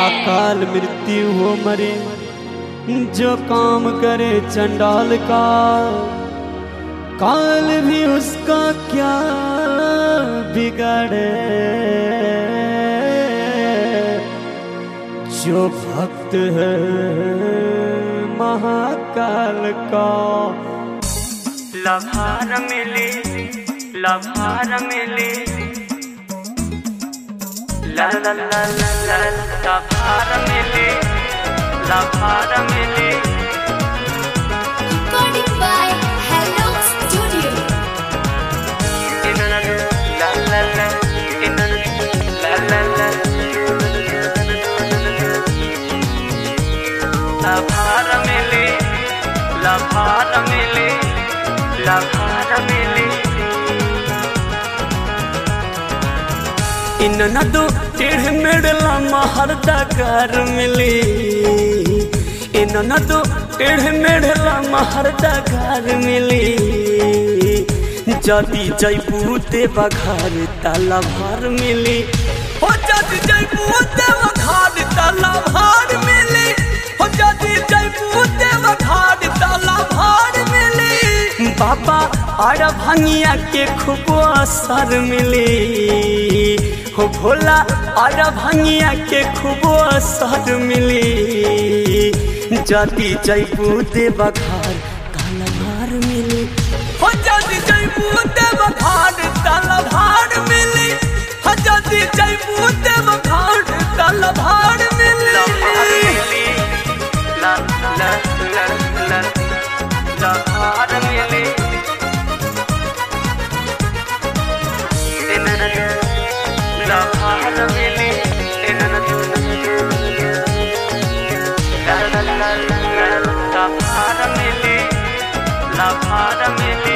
अकाल मृत्यु हो मरे जो काम करे चंडाल का काल भी उसका क्या बिगड़े जो भक्त है महाकाल का लभार मिली लभार मिली ला ला ला ला ला लभार मिली लभार मिली Recording by Hello Studio. इनन ला ला ला इनन ला ला ला लभार मिली लभार मिली लभार मिली इन न दो टेढ़ मेढ़ला महरदा कर मिली इन न दो टेढ़ मेढ़ला महरदा कर मिली जदी जैबू देवा घर ताला भर मिली हो जदी जैबू देवा घर ताला भर मिली हो जदी जैबू देवा घर ताला भर मिली बाबा और भंगिया के खूब असर मिली हो भोला और भंगिया के खूब असर मिली जदी जैबू देवा घर ताला भर मिली हो जदी जैबू देवा घर ताला भर मिली हो जदी जैबू देवा घर ताला भर मिली लभार मिली ला ला ला ला लभार मिली इनन लभार मिली इनन ला ला ला ला लभार मिली लभार मिली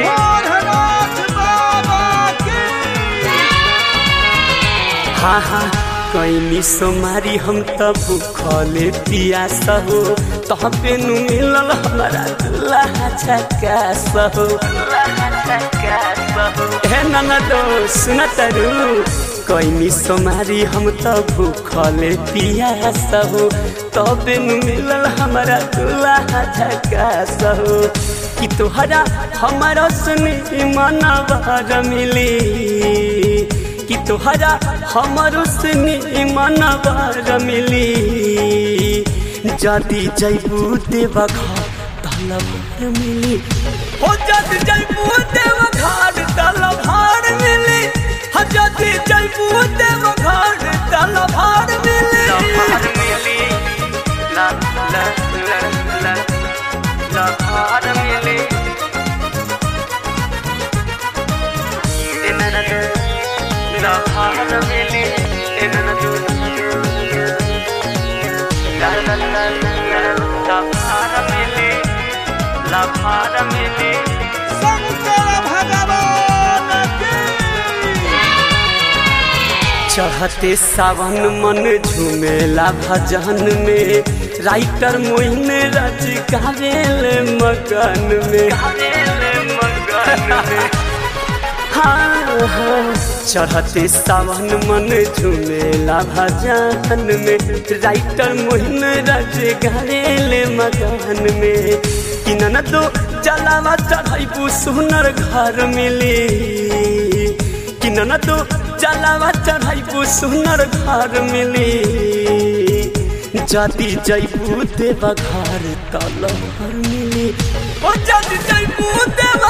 हाँ हाँ कैनी सोमारी हम त भूखले पियास हो तह पे नु मिलल हमारा दुल्हा झकास हो हे ननदो सुन तरु कैनी सोमारी हम त भूखले पियास हो तबे नु मिलल हमारा दुल्हा झकास हो कि तोहरा हमारा सुनी मनवा मिली कि तोहरा हमरो से मनवर मिली जदी जैबू देवा घर तलभर मिली हो जदी जैबू देवा घर तलभर मिली हो जदी जैबू देवा घर तलभर मिली लभार मिली ला ला ला ला लभार मिली इनन लभार मिली इनन ला ला ला ला लभार मिली लभार मिली चढ़ते सावन मन झूमेला भजन में राइटर मोइन रच गावेल मगन में हाँ हाँ चढ़ते सावन मन झूमेला भजन में राइटर मोइन रच गावेल मगन में कि न दो जलावा चढ़ाई सुनर घर मिली कि न दो जलावा चढ़ाइबू सुनर घर मिली जदी जैबू देवा घर तल घर मिली ओ जदी जैबू देवा